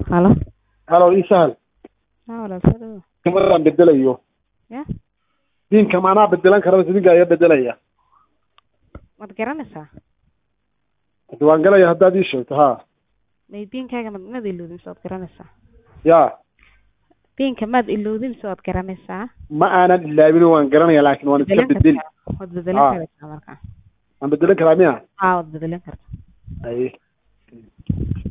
halo halo ii sahal haa walaal soo dhawo kamadaan bedelayo ya diinka maanaa bedelan kara mise ninkaa iga bedelaya maad garanaysaa hadi waan galaya haddaad ii sheegto ha may biinkaaga mad maad ilowdin mise waad garanaysaa ya biinka maad ilowdin mise waad garanaysaa ma aanan ilaabin waan garanaya laakin waan iska bedelan bedeli kartaa waad bedelan Ah. kartaa marka waan bedelan karaa miya haa waad bedelan kartaa ay